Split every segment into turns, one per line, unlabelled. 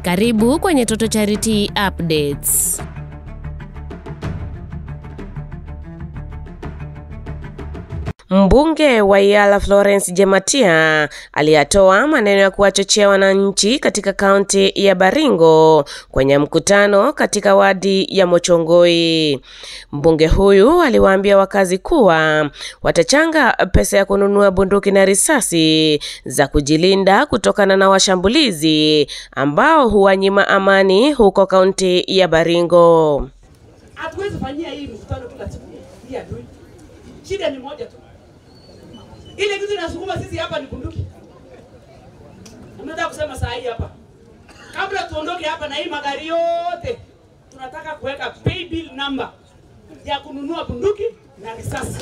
Karibu kwenye Toto Charity Updates. Mbunge wa Yala Florence Jematia aliyatoa maneno ya kuwachochea wananchi katika kaunti ya Baringo kwenye mkutano katika wadi ya Mochongoi. Mbunge huyu aliwaambia wakazi kuwa watachanga pesa ya kununua bunduki na risasi za kujilinda kutokana na washambulizi ambao huwanyima amani huko kaunti ya Baringo.
Hatuwezi fanyia hii mkutano kila siku hii adui. Shida ni moja tu, ile kitu inasukuma sisi hapa ni bunduki. Nataka kusema saa hii hapa, kabla tuondoke hapa na hii magari yote, tunataka kuweka pay bill number ya kununua bunduki na risasi.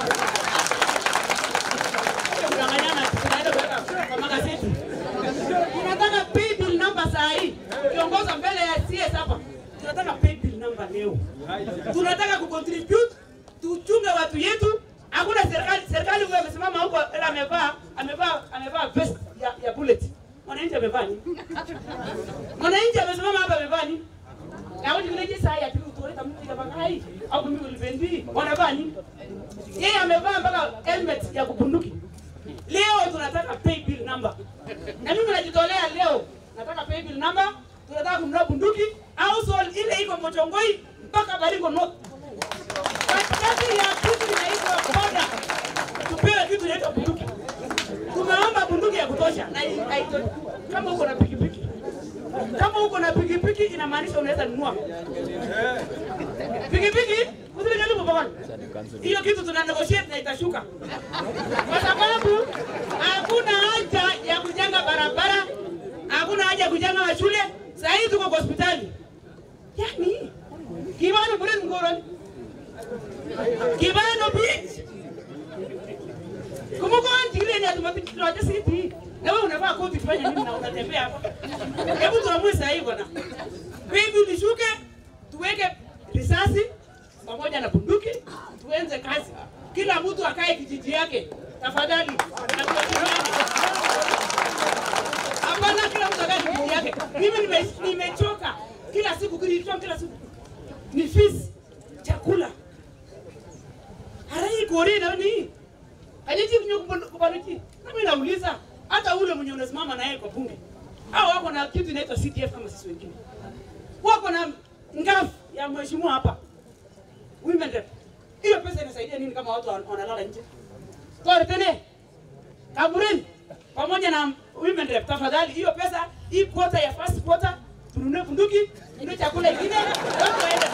Tunang'ang'ana, tunaenda kuweka kwa magazeti. Tunataka pay bill number saa hii, ukiongoza mbele ya CS hapa, tunataka pay bill number leo. Tunataka kucontribute, tuchunge watu yetu. Hakuna serikali, serikali huyo amesimama huko, ila amevaa amevaa amevaa vest ya, ya bullet. Mwananchi amevaa nini? Mwananchi amesimama hapa amevaa nini? Na watu wengine saa ya piku tuoleta mtu ya bakai au mimi ulivendi wanavaa nini? Yeye amevaa mpaka helmet ya kubunduki. Leo tunataka pay bill number. Na mimi najitolea leo. Nataka pay bill number. Tunataka kununua bunduki au sol ile iko Mochongoi mpaka Baringo North. Katikati ya kitu inaitwa boda. Tupewe kitu inaitwa bunduki. Tumeomba bunduki ya kutosha na hii haito- kama uko na pikipiki kama uko na pikipiki inamaanisha unaweza nunua pikipiki kuzile karibu bwana. Hiyo kitu tuna negotiate na itashuka, kwa sababu hakuna haja ya kujenga barabara, hakuna haja ya kujenga mashule. Saa hii tuko kwa hospitali, yani kibano bure ngoroni kibano beach kumbuka ntigile ni atumapitiraje siti na wewe unavaa koti kufanya nini na unatembea hapa? Hebu tuamue saa hii bwana, hivi nishuke tuweke risasi pamoja na bunduki, tuenze kazi. Kila mtu akae kijiji yake tafadhali, na tuwasiliane. Hapana, kila mtu akae kijiji yake. Mimi nime- nimechoka kila siku kilitoa kila siku ni fees, chakula harai kore na ni Hajaji kunyo kubaruki. Na mimi nauliza hata ule mwenye unasimama naye kwa bunge. Hao wako na kitu inaitwa CDF kama sisi wengine. Wako na ngafu ya mheshimiwa hapa. Women rep. Hiyo pesa inasaidia nini kama watu wan- wanalala nje? Kwa tene. Kaburini pamoja na women rep tafadhali hiyo pesa hii quota ya first quarter tununue bunduki, tununue chakula ingine, watu waende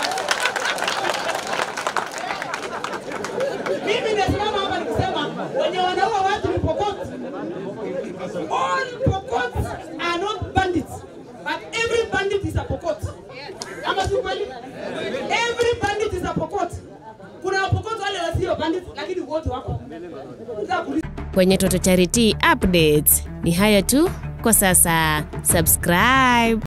mimi nasimama hapa nikisema wenye wanaua watu ni Pokot. All Pokot are not bandits, but every bandit is a Pokot. Ama si kweli? Every bandit is a Pokot. Kuna Pokot wale wasio bandits, lakini wote wako. Nataka kuuliza
Kwenye Toto Charity Updates ni hayo tu kwa sasa. Subscribe.